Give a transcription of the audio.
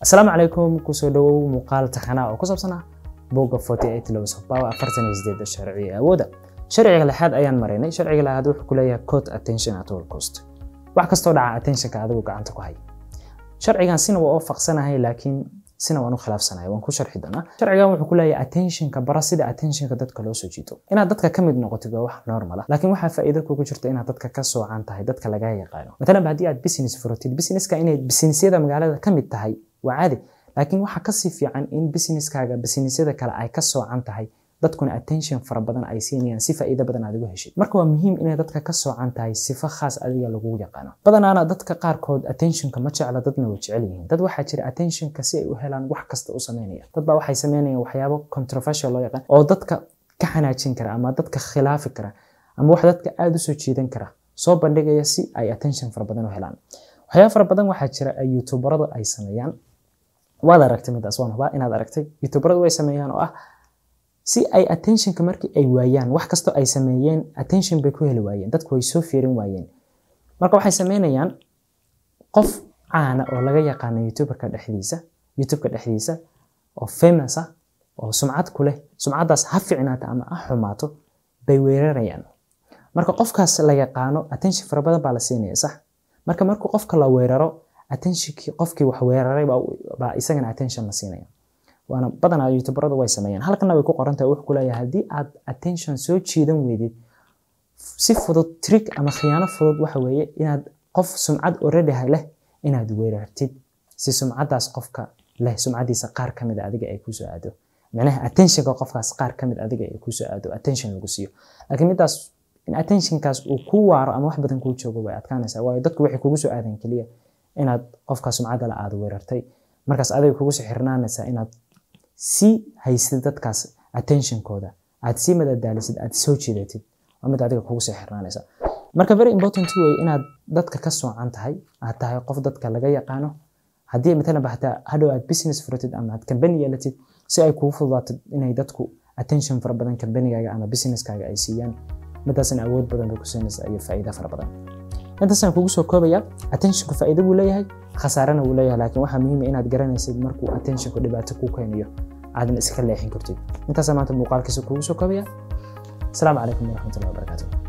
asalaamu calaykum kusoo dhawow muuqaal taxanaa oo ku saabsan ah bogga afartan sharci ee awooda sharciga lixaad ayaan maraynay sharciga lixaad wuxuu ku leeyahay code attention at all cost wax kastoo dhaca attentionka adigu gacanta ku hay sharcigan sina waa waafaqsanahay laakiin sina waan u khilaafsanahay waan ku sharxi doonaa sharcigan wuxuu ku leeyahay attentionka bara sida attentionka dadka loo soo jiito inaad dadka ka mid noqotid waa wax normal ah laakiin waxaa faa'iido kugu jirta inaad dadka ka soocan tahay dadka laga yaqaano matalan haddii aad business furotid businesska inay businessyada magaalada ka mid tahay waa caadi laakiin waxaa kasii fiican in businesskaaga businessyada kale ay ka soocan tahay dadkuna attention fara badan ay siinayaan si faa'iido badan aad uga heshid marka waa muhiim inay dadka ka soocan tahay sifo khaas adiga lagu yaqaano badanaana dadka qaarkood attentionka ma jecla dadna way jecel yihiin dad waxaa jira attentionka si ay u helaan wax kasta u sameynaya dad baa waxay sameynayaan waxyaabo controversial loo yaqaan oo dadka ka xanaajin kara ama dadka khilaafi kara ama wax dadka aada u soo jiidan kara soo bandhigaya si ay attention fara badan u helaan waxyaabo fara badan waxaa jira ay youtuberadu ay sameeyaan waad aragtay midaas waan hubaa inaad aragtay youtuberadu way sameeyaan oo ah si ay attentionka markii ay waayaan wax kastoo ay sameeyeen attention bay ku heli waayeen dadku way soo fiirin waayeen marka waxay sameynayaan qof caana oo laga yaqaano youtuberka dhexdiisa youtubeka dhexdiisa oo famous ah oo sumcad ku leh sumcaddaas ha ficnaata ama ha xumaato bay weerarayaan marka qofkaas la yaqaano attention fara badan baa la siinaya sax marka markuu qofka la weeraro attentionkii qofkii wax weeraray baa isagana attention la siinaya waana badanaa youtuberadu way sameeyaan halkana way ku qoran tahay wuxuu ku leeyahay haddii aad attention soo jiidan weydid si fudud trick ama khiyaano fudud waxa weeye inaad qof sumcad already leh inaad weerartid si sumcaddaas qofka leh sumcaddiisa qaar ka mid adiga ay kusoo aado macnaha attentionka qofkaas qaar ka mid adiga ay kusoo aado attention lagu siiyo laakiin midaas in attentionkaas uu ku waaro ama wax badan kuu joogo way adkaanaysaa waayo dadku waxay kugu soo aadeen keliya inaad qofka sumcadda la aad weerartay markaas adiga kugu soo xirnaanaysaa inaad sii haysid dadkaas attentionkooda aad sii madadaalisid aad soo jiidatid waa mid adiga kugu soo xirnaanaysa marka very important way inaad dadka ka soocan tahay aad tahay qof dadka laga yaqaano haddii matalan hataa hadhow aad business furatid ama aad company yeelatid si ay kugu fududaatid inay dadku attention fara badan companygaaga ama businesskaaga ay siiyaan midaasna awood badan bay ku siinaysa iyo faa'iida fara badan intaasaan kugu soo koobaya attentionku faa'iido buu leeyahay khasaarana wuu leeyahay laakiin waxaa muhiim inaad garanaysid markuu attentionku dhibaato kuu keenayo aadan iska leexin kartid intaasaa maanta muuqaalkiisa kugu soo koobaya asalaamu calaykum waraxmatullahi wabarakaatu